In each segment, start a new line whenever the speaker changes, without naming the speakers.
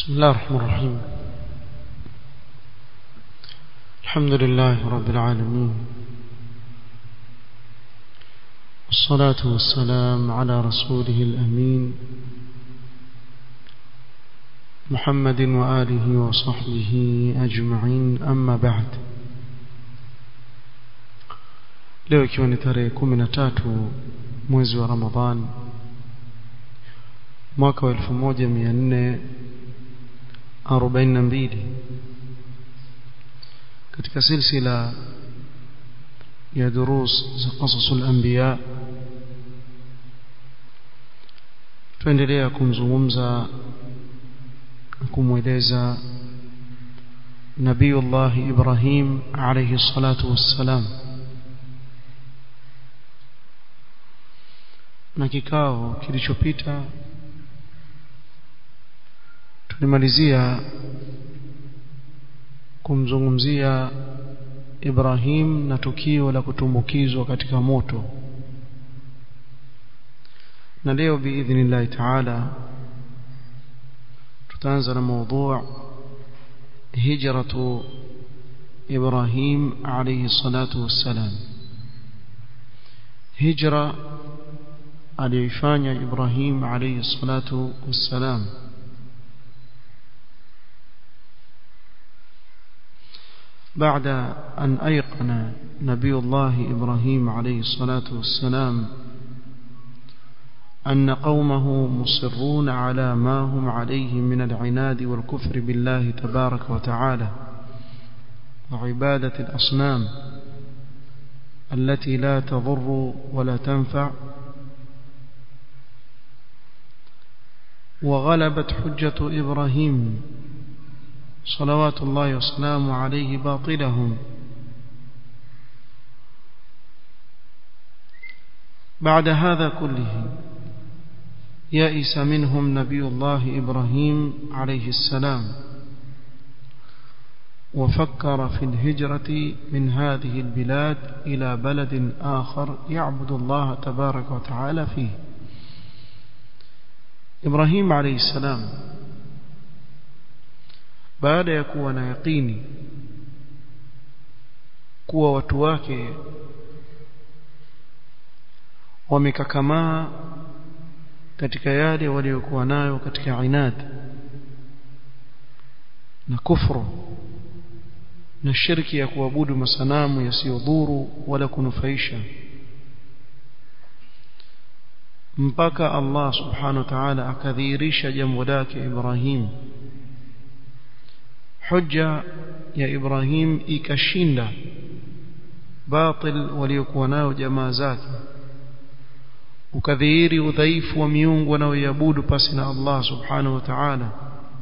بسم الله الرحمن الرحيم الحمد لله رب العالمين والصلاة والسلام على رسوله الأمين محمد وآله وصحبه أجمعين أما بعد leo ikiwa ni tarehe kumi na tatu mwezi wa ramadhan mwaka wa elfu moja mia nne arobaini na mbili katika silsila ya durus za qasasu lambiya tuendelea kumzungumza na kumweleza nabiyullahi ibrahim alaihi salatu wassalam na kikao kilichopita tulimalizia kumzungumzia Ibrahim na tukio la kutumbukizwa katika moto na leo biidhnillahi taala tutaanza na mada hijratu Ibrahim alayhi salatu wassalam hijra aliyoifanya Ibrahim alayhi salatu wassalam بعد أن أيقن نبي الله إبراهيم عليه الصلاة والسلام أن قومه مصرون على ما هم عليه من العناد والكفر بالله تبارك وتعالى وعبادة الأصنام التي لا تضر ولا تنفع وغلبت حجة إبراهيم صلوات الله وسلامه عليه باطلهم بعد هذا كله يئس منهم نبي الله إبراهيم عليه السلام وفكر في الهجرة من هذه البلاد إلى بلد آخر يعبد الله تبارك وتعالى فيه إبراهيم عليه السلام baada ya kuwa na yaqini kuwa watu wake wamekakamaa katika yale waliokuwa nayo katika inad na kufru na shirki ya kuabudu masanamu yasiyodhuru wala kunufaisha mpaka Allah subhanahu wa ta'ala akadhihirisha jambo lake Ibrahim hujja ya Ibrahim ikashinda batil waliokuwa nao jamaa zake ukadhihiri udhaifu wa miungu wanaoiabudu pasi na Allah subhanahu wa ta'ala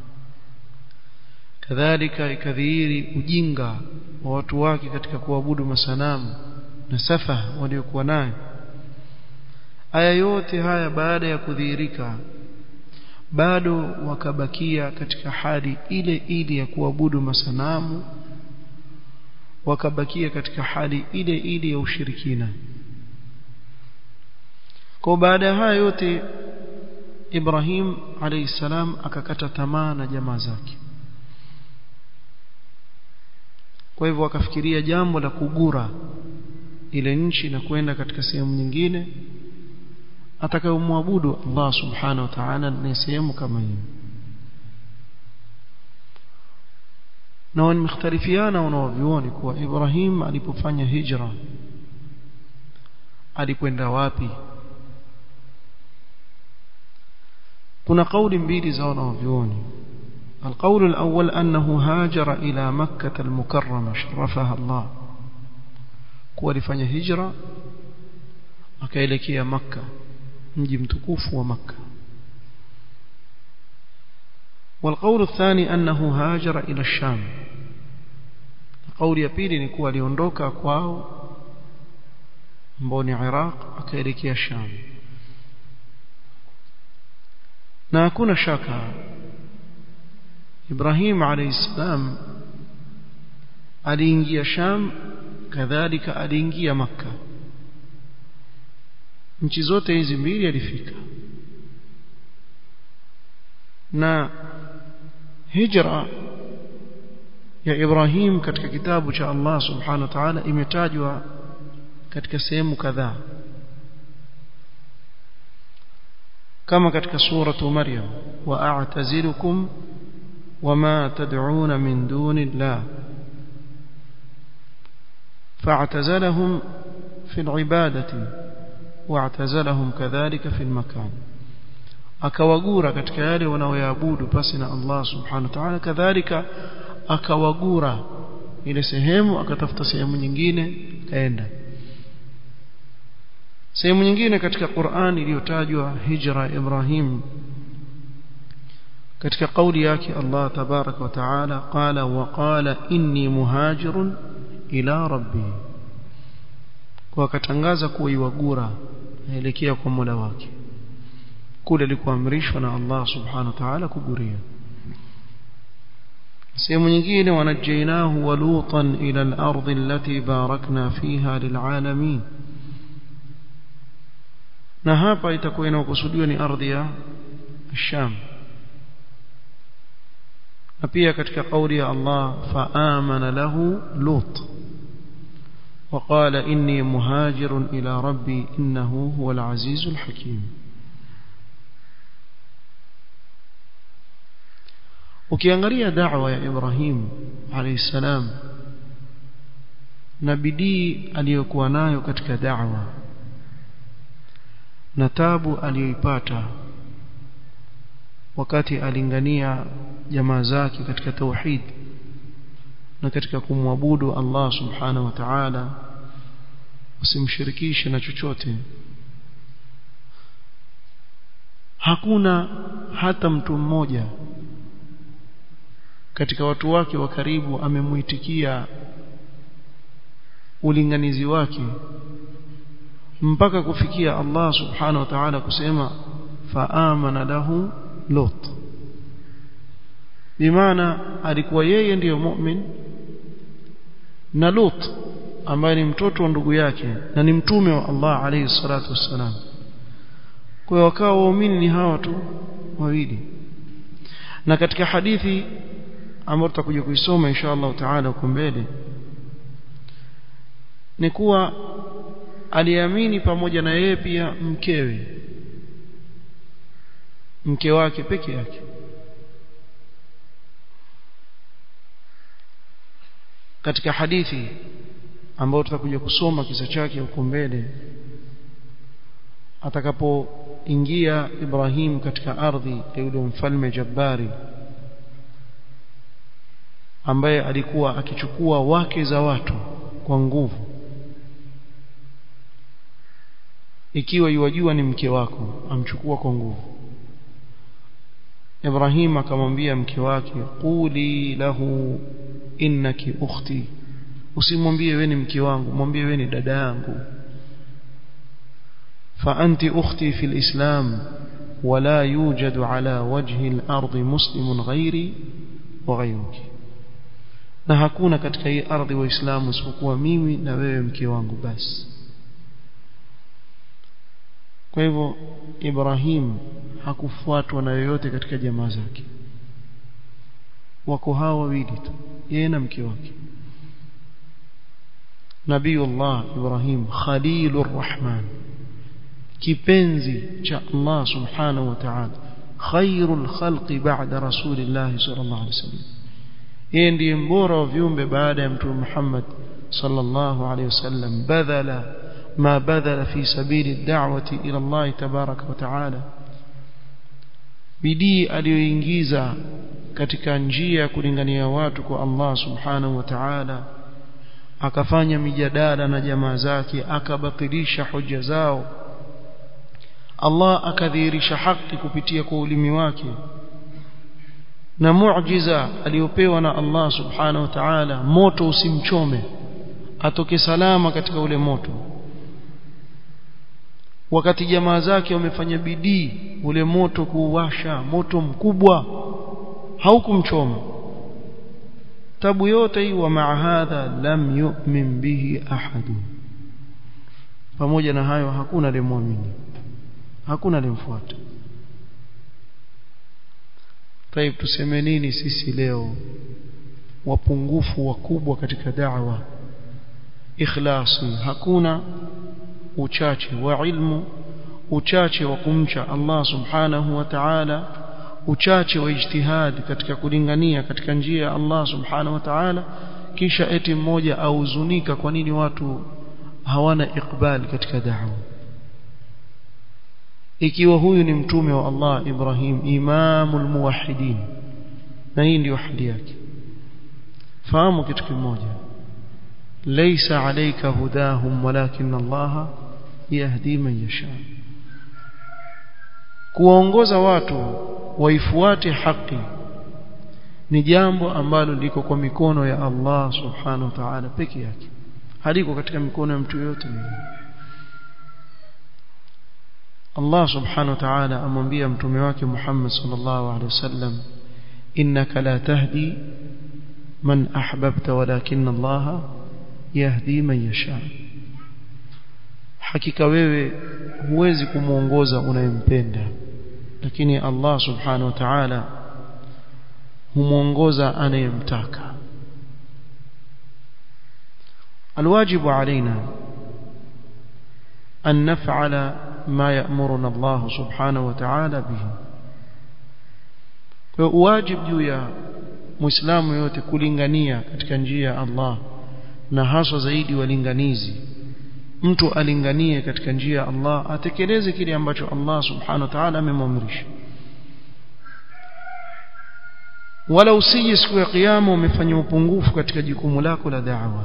kadhalika ikadhihiri ujinga wa watu wake katika kuabudu masanamu na safa waliokuwa nayo aya yote haya baada ya kudhihirika bado wakabakia katika hali ile ile ya kuabudu masanamu wakabakia katika hali ile ile ya ushirikina kwa baada ya haya yote Ibrahim alayhi salam akakata tamaa na jamaa zake kwa hivyo akafikiria jambo la kugura ile nchi na kwenda katika sehemu nyingine atakayomwabudu Allah subhanahu wa ta'ala ni sehemu kama hiyo na wamekhtalifiana wanaovioni kuwa Ibrahim alipofanya hijra alikwenda wapi kuna kauli mbili za wanaovioni القول الأول أنه هاجر إلى مكة المكرمة شرفها الله kuwa alifanya hijra akaelekea Makka mji mtukufu wa Makka والقول الثاني أنه هاجر إلى الشام قول ya pili ni kuwa aliondoka kwao ambao ni Iraq akaelekea Sham na hakuna shaka Ibrahim alayhi salam aliingia Sham kadhalika aliingia Makka nchi zote hizi mbili alifika na hijra ya Ibrahim katika kitabu cha Allah subhanahu wa ta'ala imetajwa katika sehemu kadhaa kama katika suratu Maryam wa a'tazilukum wama tad'un min duni Allah فاعتزلهم في العبادة واعتزلهم كذلك في المكان akawagura katika yale wanaoyaabudu pasi na Allah subhanahu wa ta'ala kadhalika akawagura ile sehemu akatafuta sehemu nyingine kaenda sehemu nyingine katika Qur'an iliyotajwa hijra Ibrahim katika kauli yake Allah tabarak wa taala qala wa qala inni muhajirun ila rabbi kwa akatangaza kuwa iwagura aelekea kwa Mola wake kule alikuamrishwa na Allah subhanahu wa ta'ala kuguria sehemu nyingine wanajainahu wa lutan ila al-ardh allati barakna fiha lil'alamin na hapa itakuwa inakusudiwa ni ardhi ya Sham na pia katika kauli ya Allah faamana lahu lut وقال إني مهاجر إلى ربي إنه هو العزيز الحكيم ukiangalia da'wa ya Ibrahim alayhi salam na bidii aliyokuwa nayo katika da'wa na tabu aliyoipata wakati alingania jamaa zake katika tauhid na katika kumwabudu Allah subhanahu wa ta'ala usimshirikishe na chochote hakuna hata mtu mmoja katika watu wake wa karibu amemuitikia ulinganizi wake mpaka kufikia Allah subhanahu wa ta'ala kusema faamana lahu lut bimaana alikuwa yeye ndiyo mu'min na lut ambaye ni mtoto wa ndugu yake na ni mtume wa Allah alayhi salatu wassalam kwa hiyo wakawa waumini ni hawa tu wawili na katika hadithi ambayo tutakuja kuisoma insha Allah taala huko mbele ni kuwa aliamini pamoja na yeye pia mkewe mke wake peke yake katika hadithi ambayo tutakuja kusoma kisa chake huko mbele atakapoingia Ibrahim katika ardhi ya yule mfalme Jabbari ambaye alikuwa akichukua wake za watu kwa nguvu ikiwa yuwajua ni mke wako amchukua kwa nguvu Ibrahim akamwambia mke wake quli lahu innaki ukhti usimwambie wewe ni mke wangu mwambie wewe ni dada yangu fa anti ukhti fi alislam ولا يوجد على وجه الأرض مسلم غيري وغيرك na hakuna katika hii ardhi waislamu isipokuwa mimi na wewe mke wangu basi kwa hivyo Ibrahim hakufuatwa na yoyote katika jamaa zake wako hawa wawili tu yeye na mke wake Nabiullah Ibrahim Khalilur Rahman kipenzi cha Allah subhanahu wa ta'ala khairul khalqi ba'da rasulillah sallallahu alaihi wasallam yeye ndiye mbora wa viumbe baada ya mtume Muhammad sallallahu alaihi wasallam badala ma badala fi sabili da'wati ila Allah tabaraka wa ta'ala bidii aliyoingiza katika njia ya kulingania watu kwa Allah subhanahu wa ta'ala akafanya mijadala na jamaa zake akabatilisha hoja zao Allah akadhihirisha haki kupitia kwa ulimi wake na muujiza aliyopewa na Allah subhanahu wa ta'ala moto usimchome atoke salama katika ule moto wakati jamaa zake wamefanya bidii ule moto kuuwasha moto mkubwa haukumchoma tabu yote hii wa maahadha lam yu'min bihi ahadu pamoja na hayo hakuna aliyemwamini hakuna aliyemfuata طيب tuseme nini sisi leo wapungufu wakubwa katika da'wa ikhlasi hakuna uchache wa ilmu uchache wa kumcha Allah subhanahu wa ta'ala uchache wa ijtihad katika kulingania katika njia ya Allah subhanahu wa ta'ala kisha eti mmoja auzunika kwa nini watu hawana ikbal katika da'wa ikiwa huyu ni mtume wa Allah Ibrahim imamul muwahhidin na hii ndio hali yake fahamu kitu kimoja laysa alayka hudahum walakin Allah yahdi man yasha kuwaongoza watu waifuate haki ni jambo ambalo liko kwa mikono ya Allah subhanahu wa ta'ala peke yake haliko katika mikono ya mtu yote Allah subhanahu wa ta'ala amwambia mtume wake Muhammad sallallahu alaihi wasallam innaka la tahdi man ahbabta walakin Allah yahdi man yasha hakika wewe huwezi kumuongoza unayempenda lakini Allah subhanahu wa ta'ala humuongoza anayemtaka الواجب علينا أن نفعل ما يأمرنا الله سبحانه وتعالى به واجب juu ya muislamu yote kulingania katika njia ya Allah na hasa zaidi walinganizi mtu alinganie katika njia ya Allah atekeleze kile ambacho Allah subhanahu wa ta'ala amemwamrisha wala usije siku ya kiyama umefanya upungufu katika jukumu lako la da'wa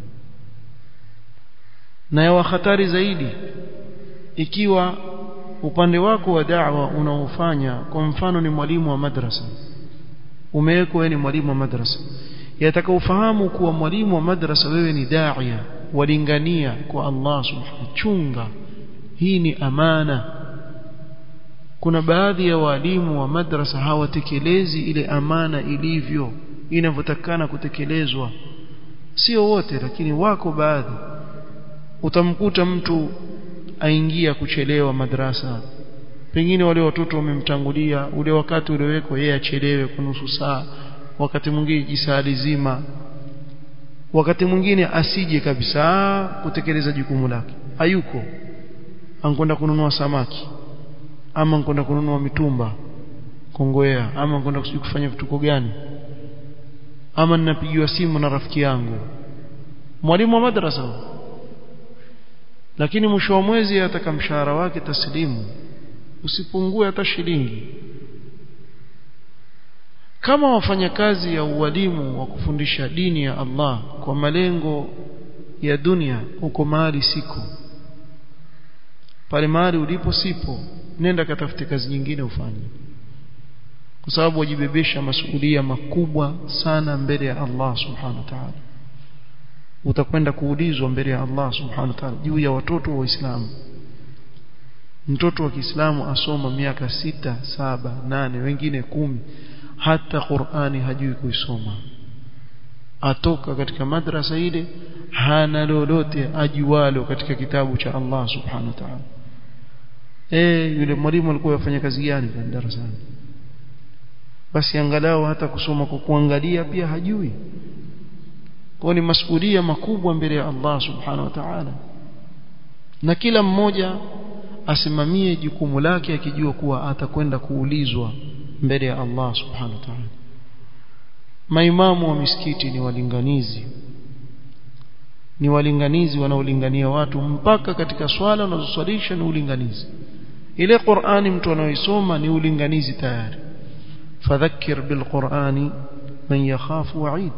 na ya hatari zaidi ikiwa upande wako wa da'wa unaofanya kwa mfano ni mwalimu wa madrasa umewekwa wewe ni mwalimu wa madrasa yataka ufahamu kuwa mwalimu wa madrasa wewe ni daia walingania kwa Allah subhanahu chunga hii ni amana kuna baadhi ya walimu wa madrasa hawatekelezi ile amana ilivyo inavyotakana kutekelezwa sio wote lakini wako baadhi utamkuta mtu aingia kuchelewa madrasa pengine wale watoto wamemtangulia ule wakati uliowekwa yeye achelewe kwa nusu saa wakati mwingine jisali zima wakati mwingine asije kabisa kutekeleza jukumu lake hayuko ankwenda kununua samaki ama ankwenda kununua mitumba kongwea ama ankwenda kufanya vituko gani ama ninapigiwa simu na rafiki yangu mwalimu wa madrasa lakini mwisho wa mwezi ataka mshahara wake taslimu usipungue hata shilingi kama wafanyakazi ya ualimu wa kufundisha dini ya Allah kwa malengo ya dunia uko mahali siko pale mahali ulipo sipo nenda katafute kazi nyingine ufanye kwa sababu wajibebesha masuhulia makubwa sana mbele ya Allah subhanahu wa ta'ala utakwenda kuulizwa mbele ya Allah subhanahu wa ta'ala juu ya watoto wa Uislamu mtoto wa Kiislamu asoma miaka sita saba nane wengine kumi hata Qur'ani hajui kuisoma atoka katika madrasa ile hana lolote ajualo katika kitabu cha Allah subhanahu wa ta'ala eh yule mwalimu alikuwa yafanya kazi gani kwa darasani basi angalau hata kusoma kwa kuangalia pia hajui kwa ni masuhulia makubwa mbele ya Allah subhanahu wa ta'ala na kila mmoja asimamie jukumu lake akijua kuwa atakwenda kuulizwa mbele ya Allah subhanahu wa ta'ala maimamu wa misikiti ni walinganizi ni walinganizi wanaolingania watu mpaka katika swala unazoswalisha ni ulinganizi ile Qur'ani mtu anaoisoma ni ulinganizi tayari fadhakkir bilqur'ani man yakhafu wa'id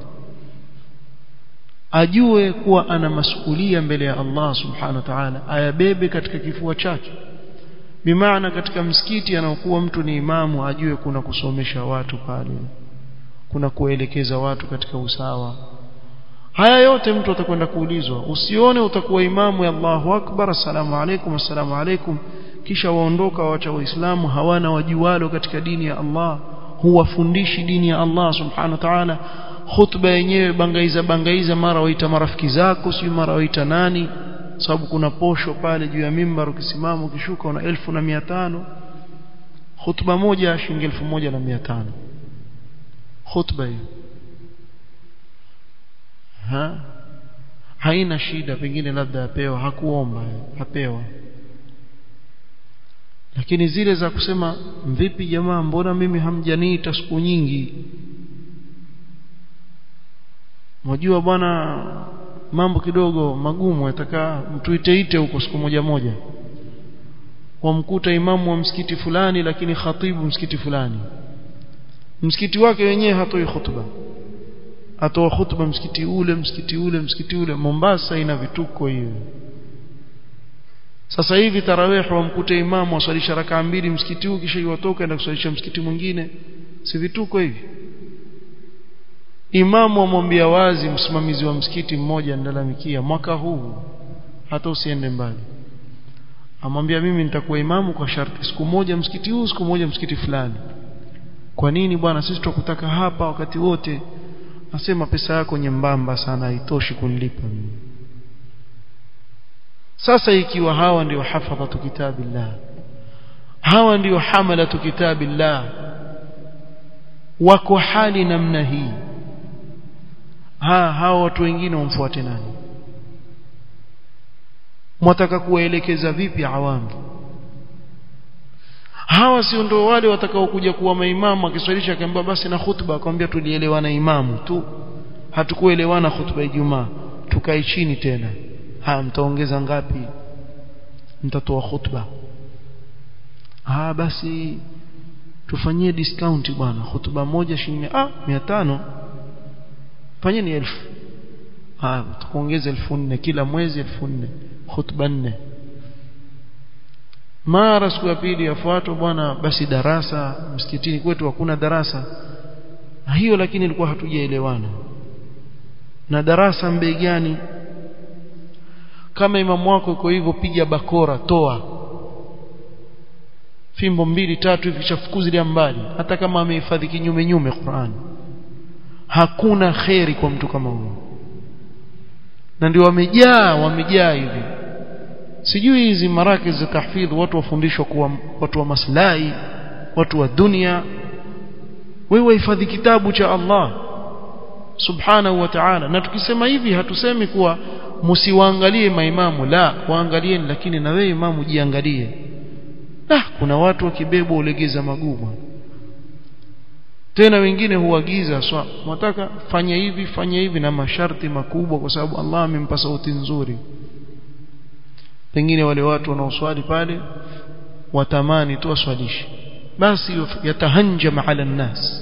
ajue kuwa ana masuhulia mbele ya Allah subhanahu wa ta'ala ayabebe katika kifua chake bimaana katika msikiti anaokuwa mtu ni imamu ajue kuna kusomesha watu pale kuna kuelekeza watu katika usawa haya yote mtu atakwenda kuulizwa usione utakuwa imamu ya Allahu akbar assalamu alaikum assalamu alaikum kisha waondoka waacha waislamu hawana wajualo katika dini ya Allah huwafundishi dini ya Allah subhanahu wa ta'ala khutba yenyewe bangaiza bangaiza mara waita marafiki zako si mara waita nani sababu kuna posho pale juu ya mimbar ukisimama ukishuka una elfu na mia tano khutba moja shilingi elfu moja na mia tano khutba hiyo ha haina shida pengine labda apewa hakuomba apewa lakini zile za kusema vipi jamaa mbona mimi hamjaniita siku nyingi Mwajua bwana mambo kidogo magumu yataka mtuiteite huko siku moja moja wamkuta imamu wa msikiti fulani lakini khatibu msikiti fulani msikiti wake wenyewe hatoi khutba atoa khutba msikiti ule msikiti ule msikiti ule Mombasa ina vituko hiyo sasa hivi tarawih wamkuta imamu aswalisha rakaa mbili msikiti huu kisha iwatoka enda kuswalisha msikiti mwingine si vituko hivi imamu amwambia wazi msimamizi wa msikiti mmoja ndalalamikia mwaka huu hata usiende mbali amwambia mimi nitakuwa imamu kwa sharti siku moja msikiti huu siku moja msikiti fulani kwa nini bwana sisi tukutaka hapa wakati wote nasema pesa yako nyembamba sana haitoshi kunilipa mimi sasa ikiwa hawa ndio hafadhatu kitabillah hawa ndio hamalatu kitabillah wako hali namna hii ha hawa watu wengine wamfuate nani mwataka kuwaelekeza vipi awamu hawa sio ndio wale watakao kuja kuwa maimamu akiswalisha akaambia basi na khutba akamwambia tulielewana imamu tu hatukuelewana khutba ya Ijumaa tukae chini tena haya mtaongeza ngapi mtatoa khutba ah basi tufanyie discount bwana khutba moja shilingi ah 500 fanyeni elfu ah tukuongeza elfu nne kila mwezi elfu nne khutba nne mara siku ya pili yafuatwa bwana basi darasa msikitini kwetu hakuna darasa hiyo lakini ilikuwa hatujaelewana na darasa mbei gani kama imamu wako iko hivyo piga bakora toa fimbo mbili tatu hivi chafukuzilia mbali hata kama amehifadhi kinyume nyume Qur'an hakuna kheri kwa mtu kama huyo na ndio wamejaa wamejaa hivi sijui hizi maraki za tahfidh watu wafundishwa kuwa watu wa maslahi watu wa dunia wewe hifadhi kitabu cha Allah subhanahu wa ta'ala na tukisema hivi hatusemi kuwa msiwaangalie maimamu la waangalieni lakini na wewe imamu jiangalie ah kuna watu wakibebwa ulegeza magumu tena wengine huagiza swa mwataka fanya hivi fanya hivi na masharti makubwa kwa sababu Allah amempa sauti nzuri pengine wale watu wanaoswali pale watamani tu waswalishe basi yatahanjama ala nnas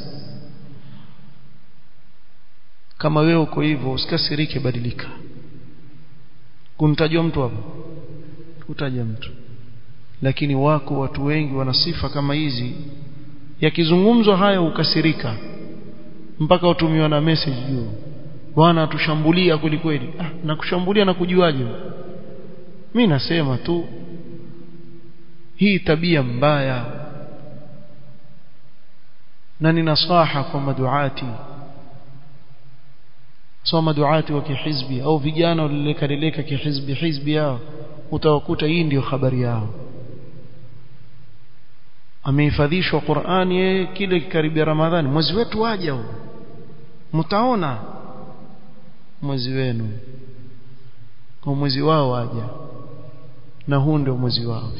kama wewe uko hivyo usikasirike badilika kumtajwa mtu hapo utaja mtu lakini wako watu wengi wana sifa kama hizi yakizungumzwa haya ukasirika mpaka utumiwa na message juu bwana tushambulia kweli kweli ah, na kushambulia na kujuaje mimi nasema tu hii tabia mbaya na ni nasaha kwa maduati soma duati wa kihizbi au vijana walileka leleka kihizbi hizbi yao utawakuta hii ndio habari yao amehifadhishwa Qur'ani yeye kile kikaribia Ramadhani mwezi wetu waja huu mtaona mwezi wenu kwa mwezi wao waja na huu ndio mwezi wao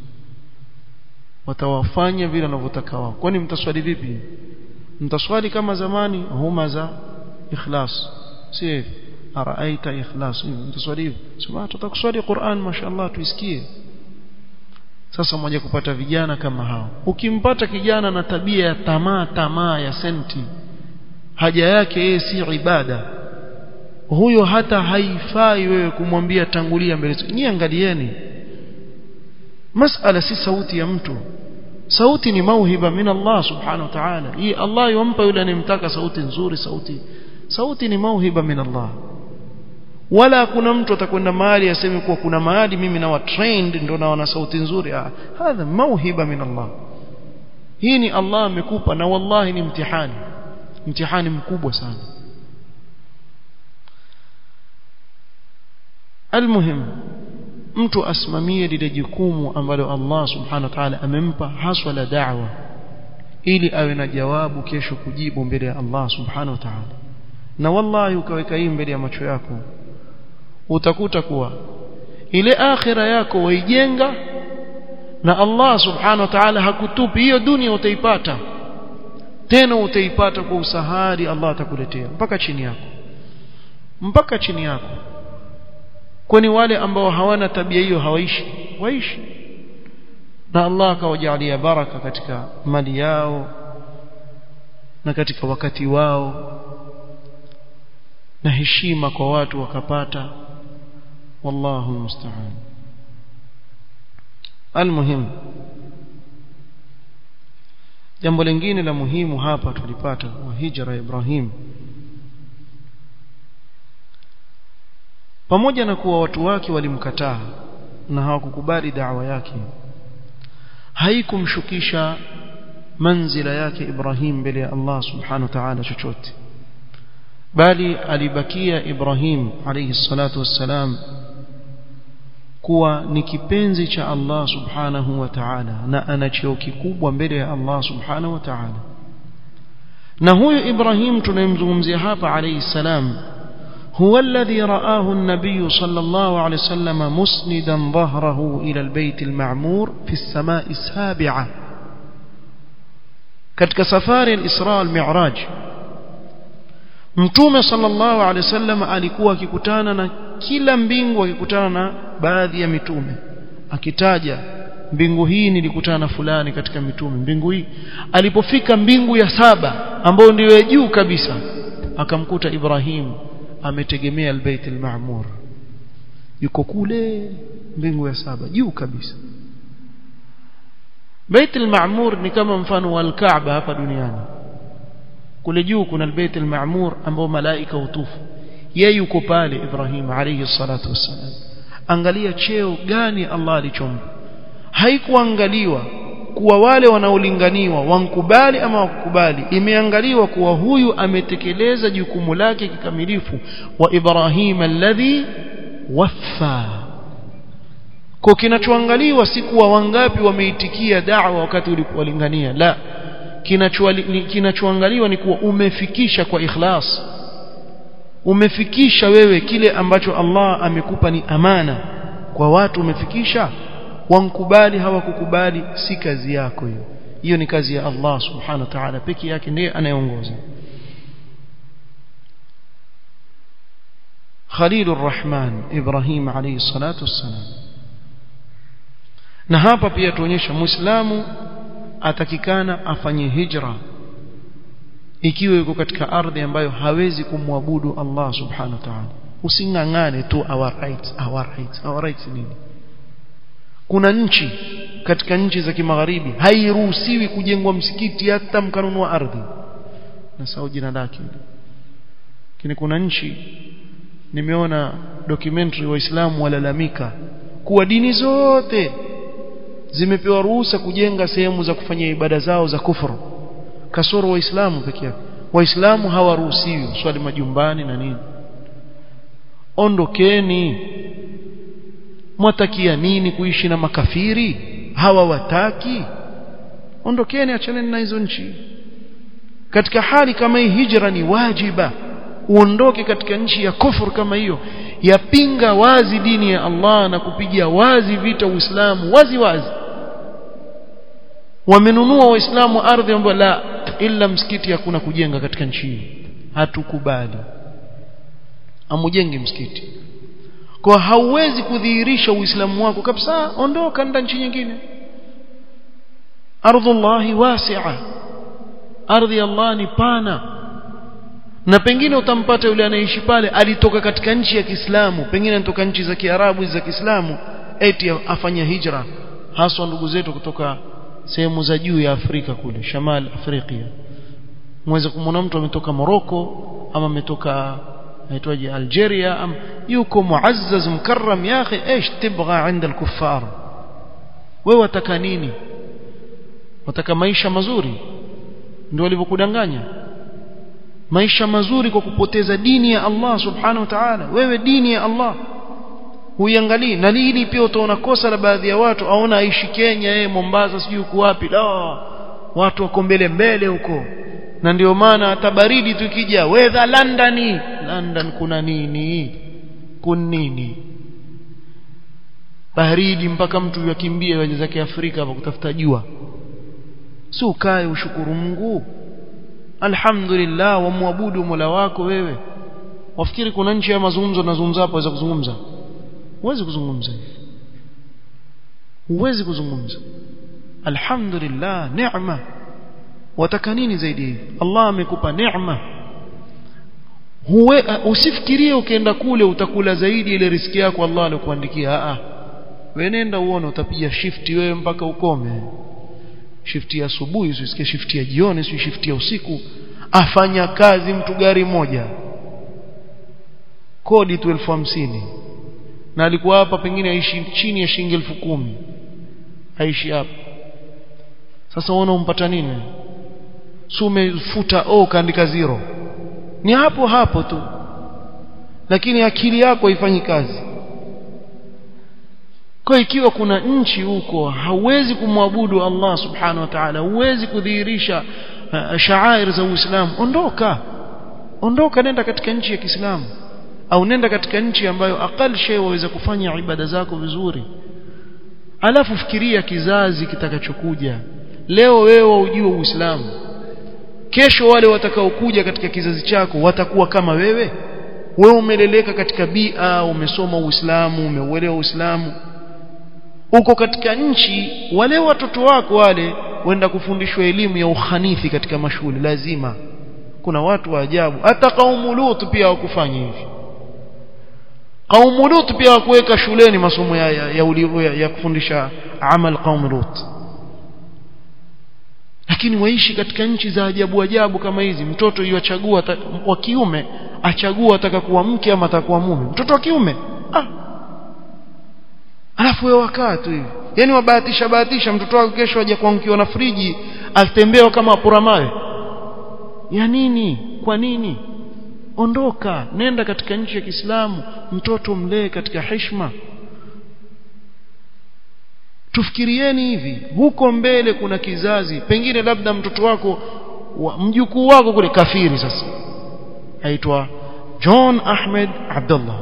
watawafanya vile wanavyotaka wao kwani mtaswali vipi mtaswali kama zamani huma za ikhlas si hivi araaita ikhlas mtaswali hivi sema tutakuswali Qur'an mashallah tuisikie sasa mmoja kupata vijana kama hao ukimpata kijana na tabia ya tamaa tamaa ya senti haja yake yeye si ibada huyo hata haifai wewe kumwambia tangulia mbele nyie angalieni masala si sauti ya mtu sauti ni mauhiba min Allah subhanahu wa ta'ala hii Allah yompa yule anemtaka sauti nzuri sauti sauti ni mauhiba min Allah wala kuna mtu atakwenda mahali aseme kuwa kuna mahali mimi na trained ndio naona sauti nzuri ah hadha mauhiba min Allah hii ni Allah amekupa na wallahi ni mtihani mtihani mkubwa sana almuhim mtu asimamie lile jukumu ambalo Allah subhanahu wa ta'ala amempa haswa la da'wa ili awe na jawabu kesho kujibu mbele ya Allah subhanahu wa ta'ala na wallahi ukaweka hii mbele ya macho yako utakuta kuwa ile akhira yako waijenga na Allah subhanahu wa ta'ala hakutupi hiyo dunia utaipata tena utaipata kwa usahari Allah atakuletea mpaka chini yako mpaka chini yako kwani wale ambao hawana tabia hiyo hawaishi waishi na Allah akawajalia baraka katika mali yao na katika wakati wao na heshima kwa watu wakapata wallahu musta'an almuhim jambo lingine la muhimu hapa tulipata wa hijra ya Ibrahim pamoja na kuwa watu wake walimkataa na hawakukubali da'wa yake haikumshukisha manzila yake Ibrahim mbele ya Allah subhanahu wa ta'ala chochote bali alibakia Ibrahim alayhi salatu wassalam kuwa ni kipenzi cha Allah subhanahu wa ta'ala na ana cheo kikubwa mbele ya Allah subhanahu wa ta'ala na huyu Ibrahim tunayemzungumzia hapa alayhi salam هو الذي رآه النبي صلى الله عليه وسلم مسندا ظهره إلى البيت المعمور في السماء السابعة katika safari al-Isra al-Mi'raj Mtume sallallahu alaihi wasallam alikuwa akikutana na kila mbingu akikutana na baadhi ya mitume akitaja mbingu hii nilikutana na fulani katika mitume mbingu hii alipofika mbingu ya saba ambayo ndiyo ya juu kabisa akamkuta Ibrahim ametegemea albayt almaamur yuko kule mbingu ya saba juu kabisa Bait al-Ma'mur ni kama mfano wa al-Kaaba hapa duniani kule juu kuna al-Bait al-Ma'mur ambao malaika hutufu yeye yuko pale Ibrahim alayhi salatu wassalam angalia cheo gani Allah alichompa haikuangaliwa kuwa wale wanaolinganiwa wankubali ama wakukubali imeangaliwa kuwa huyu ametekeleza jukumu lake kikamilifu wa Ibrahim alladhi waffa kwa kinachoangaliwa si kuwa wangapi wameitikia da'wa wakati ulipowalingania la kinachoangaliwa ni kuwa umefikisha kwa ikhlas umefikisha wewe kile ambacho Allah amekupa ni amana kwa watu umefikisha wankubali hawakukubali si kazi yako hiyo hiyo ni kazi ya Allah subhanahu wa ta'ala pekee yake ndiye anayeongoza Khalil Rahman Ibrahim alayhi salatu wassalam na hapa pia tuonyesha muislamu atakikana afanye hijra ikiwa yuko katika ardhi ambayo hawezi kumwabudu Allah subhanahu wa ta'ala usingangane tu our rights our rights our rights nini kuna nchi katika nchi za kimagharibi hairuhusiwi kujengwa msikiti hata mkanunua ardhi na sawa jina lake lakini kuna nchi nimeona documentary waislamu walalamika kuwa dini zote zimepewa ruhusa kujenga sehemu za kufanyia ibada zao za kufuru kasoro waislamu peke yake waislamu hawaruhusiwi swali majumbani na nini ondokeni mwatakia nini kuishi na makafiri hawa wataki ondokeni achaneni na hizo nchi katika hali kama hii hijra ni wajiba uondoke katika nchi ya kufur kama hiyo yapinga wazi dini ya Allah na kupigia wazi vita Uislamu wazi wazi wamenunua waislamu ardhi ambayo la ila msikiti hakuna kujenga katika nchi hii hatukubali amujenge msikiti kwa hauwezi kudhihirisha uislamu wako kabisa ondoka nda nchi nyingine ardhullahi wasi'a ardhi Allah ni pana na pengine utampata yule anaishi pale alitoka katika nchi ya Kiislamu pengine anatoka nchi za Kiarabu za Kiislamu eti afanya hijra haswa ndugu zetu kutoka sehemu za juu ya Afrika kule Shamal Afrika mweza kumwona mtu ametoka Morocco ama ametoka aitwaje Algeria am yuko muazzaz mukarram ya akhi ايش تبغى عند الكفار wewe wataka nini wataka maisha mazuri ndio walivyokudanganya maisha mazuri kwa kupoteza dini ya Allah subhanahu wa ta'ala wewe dini ya Allah huiangalii na hili pia utaona kosa la baadhi ya watu aona aishi Kenya yeye Mombasa sijui uko wapi la watu wako mbele mbele huko na ndio maana hata baridi tukija weather London London kuna nini kun nini baridi mpaka mtu yakimbie waje zake Afrika hapa kutafuta jua si ukae ushukuru Mungu alhamdulillah wamwabudu Mola wako wewe wafikiri kuna nchi ya mazungumzo nazungumza hapo waweza kuzungumza huwezi kuzungumza huwezi kuzungumza alhamdulillah neema wataka nini zaidi hivi Allah amekupa neema huwe usifikirie ukienda kule utakula zaidi ile riski yako Allah alikuandikia a a wewe nenda uone utapiga shifti wewe mpaka ukome shifti ya asubuhi usisikie shifti ya jioni si shifti ya usiku afanya kazi mtu gari moja kodi tu elfu hamsini na alikuwa hapa pengine aishi chini ya shilingi elfu kumi aishi hapa sasa uona umpata nini si umefuta o kaandika zero ni hapo hapo tu lakini akili yako haifanyi kazi kwa ikiwa kuna nchi huko hauwezi kumwabudu Allah subhanahu wa ta'ala huwezi kudhihirisha uh, shaair za Uislamu ondoka ondoka nenda katika nchi ya Kiislamu au nenda katika nchi ambayo akal shay waweza kufanya ibada zako vizuri alafu fikiria kizazi kitakachokuja leo wewe ujue Uislamu kesho wale watakaokuja katika kizazi chako watakuwa kama wewe wewe umeleleka katika bia umesoma Uislamu umeuelewa Uislamu uko katika nchi wale watoto wako wale wenda kufundishwa elimu ya uhanithi katika mashule lazima kuna watu wa ajabu hata kaumu Lut pia wakufanya hivi kaumu Lut pia wakuweka shuleni masomo ya ya, ya, ya, ya kufundisha amal qaum Lut lakini waishi katika nchi za ajabu ajabu kama hizi mtoto yuachagua wa kiume achagua ataka kuwa mke ama atakuwa mume mtoto wa kiume ah alafu wewe wakaa tu hivi yani wabahatisha bahatisha mtoto wako kesho aje kuangukiwa na friji atembea kama apora mawe ya nini kwa nini ondoka nenda katika nchi ya Kiislamu mtoto mlee katika heshima tufikirieni hivi huko mbele kuna kizazi pengine labda mtoto wako wa, mjukuu wako kule kafiri sasa aitwa John Ahmed Abdullah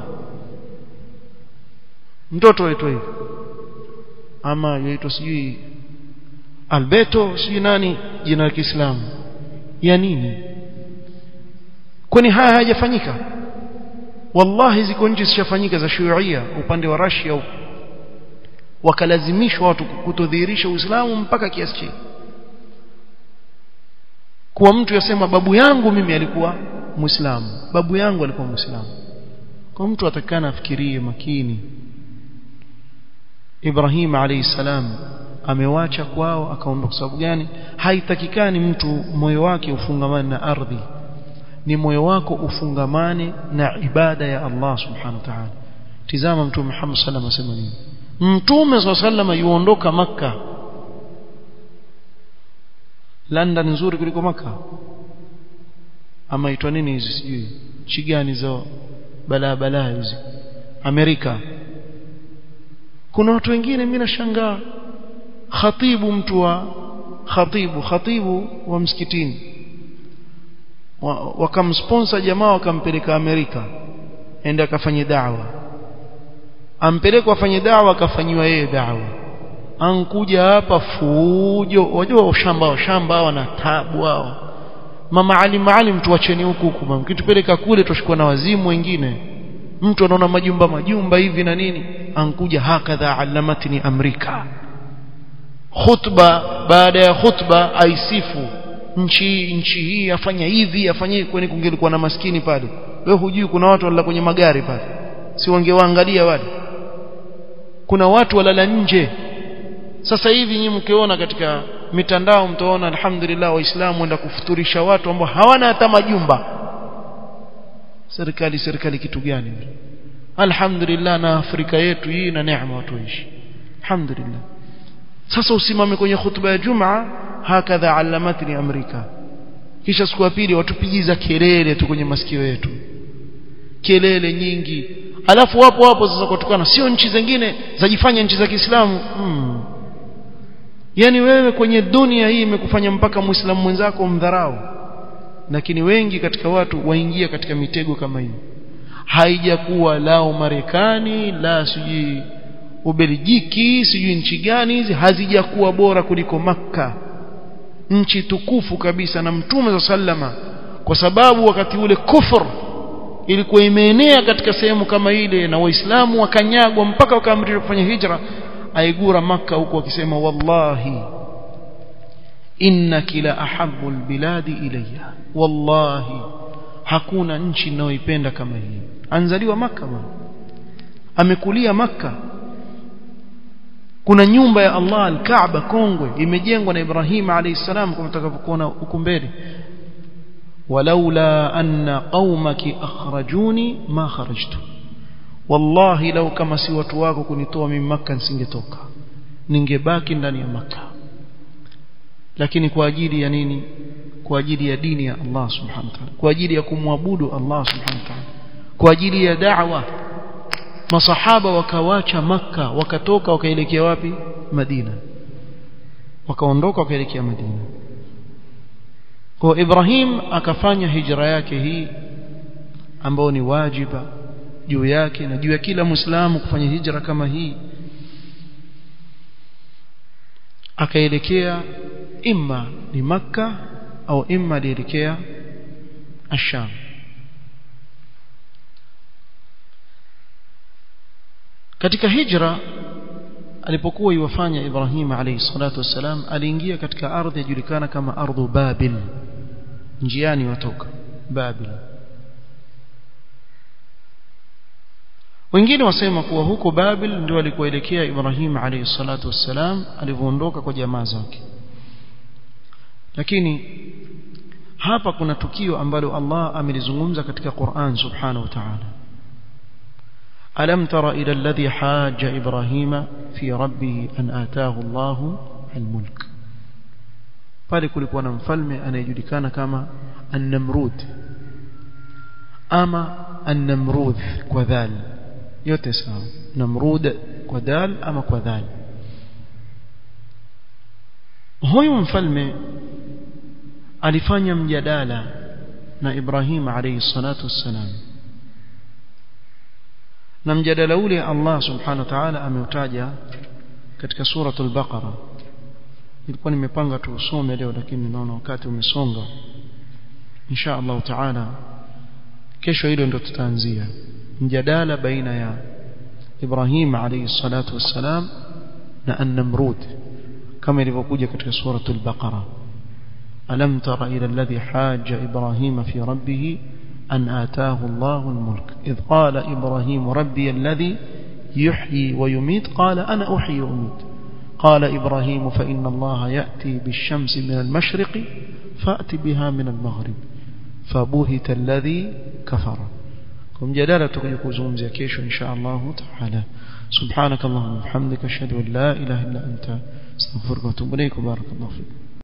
mtoto aitwa hivi ama yaitwa sijui Alberto sijui nani jina la Kiislamu ya nini kwani haya hayajafanyika wallahi ziko nchi zishafanyika za shuia upande wa Russia huko wakalazimishwa watu kutodhihirisha Uislamu mpaka kiasi chini kuwa mtu yasema babu yangu mimi alikuwa Muislamu babu yangu alikuwa Muislamu kwa mtu atakana afikirie makini Ibrahim alayhi salam amewacha kwao akaondoka sababu gani haitakikani mtu moyo wake ufungamane na ardhi ni moyo wako ufungamane na ibada ya Allah subhanahu wa ta'ala tizama mtume Muhammad sallallahu alayhi wasallam nini mtume sallallahu yuondoka maka London nzuri kuliko maka ama itwa nini hizi sijui nchi gani za balaa balaa hizi Amerika kuna watu wengine mimi nashangaa khatibu mtu wa khatibu khatibu wa msikitini wakamsponsor jamaa wakampeleka Amerika ende akafanye da'wa ampelekwa afanye dawa akafanyiwa yeye dawa ankuja hapa fujo wajua ushamba shamba wana tabu hao mama ali maalim tuacheni huku huku mama kitupeleka kule tushikwa na wazimu wengine mtu anaona majumba majumba hivi na nini ankuja hakadha alamatni amrika khutba baada ya khutba aisifu nchi nchi hii afanya hivi afanye kwani kungelikuwa na maskini pale wewe hujui kuna watu walala kwenye magari pale si wangewaangalia wale kuna watu walala nje sasa hivi nyinyi mkiona katika mitandao mtaona alhamdulillah waislamu wenda kufuturisha watu ambao hawana hata majumba serikali serikali kitu gani alhamdulillah na Afrika yetu hii na neema watu waishi alhamdulillah sasa usimame kwenye hutuba ya Jumaa hakadha alamatni Amerika kisha siku ya pili watupigiza kelele tu kwenye masikio yetu kelele nyingi alafu wapo wapo sasa kutokana sio nchi zingine zajifanya nchi za Kiislamu hmm. yani wewe kwenye dunia hii imekufanya mpaka muislamu mwenzako mdharau lakini wengi katika watu waingia katika mitego kama hiyo haijakuwa lao Marekani la sijui Ubelgiki sijui nchi gani hizi hazijakuwa bora kuliko Makka nchi tukufu kabisa na mtume za sallama kwa sababu wakati ule kufur ilikuwa imeenea katika sehemu kama ile na waislamu wakanyagwa mpaka wakaamrishwa kufanya hijra aigura maka huko akisema wallahi innaki la ahabbu albiladi ilayya wallahi hakuna nchi ninayoipenda kama hii anzaliwa maka bwana amekulia maka kuna nyumba ya Allah al-Kaaba kongwe imejengwa na Ibrahim alayhi salam kama tutakavyokuona huko mbele walaula anna qaumaki akhrajuni ma kharajtu wallahi lau kama si watu wako kunitoa mimi maka nisingetoka ningebaki ndani ya maka lakini kwa ajili ya nini kwa ajili ya dini ya Allah subhanahu wa ta'ala kwa ajili ya kumwabudu Allah subhanahu wa ta'ala kwa ajili ya da'wa masahaba wakawacha maka wakatoka wakaelekea wapi Madina wakaondoka wakaelekea Madina kwa Ibrahim akafanya hijra yake hii ambayo ni wajiba juu yake na juu ya kila muislamu kufanya hijra kama hii akaelekea imma ni makka au imma alielekea asham katika hijra alipokuwa iwafanya Ibrahim alayhi salatu wassalam aliingia katika ardhi yajulikana kama ardhu Babil njiani watoka Babil wengine wasema kuwa huko Babil ndio alikoelekea Ibrahim alayhi salatu wassalam alivyoondoka kwa jamaa zake lakini hapa kuna tukio ambalo Allah amelizungumza katika Qur'an subhanahu wa ta'ala ألم تر إلى الذي حاج إبراهيم في ربه أن آتاه الله الملك pale kulikuwa na mfalme anayejulikana kama an-Namrud ama an-Namrud kwa dhal yote sawa Namrud kwa dal ama kwa dhal huyu mfalme alifanya mjadala na Ibrahim alayhi salatu wassalam na mjadala ule Allah subhanahu wa ta'ala ameutaja katika suratul baqara nilikuwa nimepanga tu usome leo lakini naona wakati umesonga insha Allah taala kesho hilo ndo tutaanzia mjadala baina ya Ibrahim alayhi salatu wassalam na an-Namrud kama ilivyokuja katika suratul baqara alam tara ila alladhi hajja ibrahima fi rabbih أن آتاه الله الملك إذ قال إبراهيم ربي الذي يحيي ويميت قال أنا أحيي وأميت قال إبراهيم فإن الله يأتي بالشمس من المشرق فأت بها من المغرب فبهت الذي كفر كم جلالة يكوزون زكيش إن شاء الله تعالى سبحانك اللهم وبحمدك أشهد أن لا إله إلا أنت استغفرك وأتوب إليك وبارك الله فيك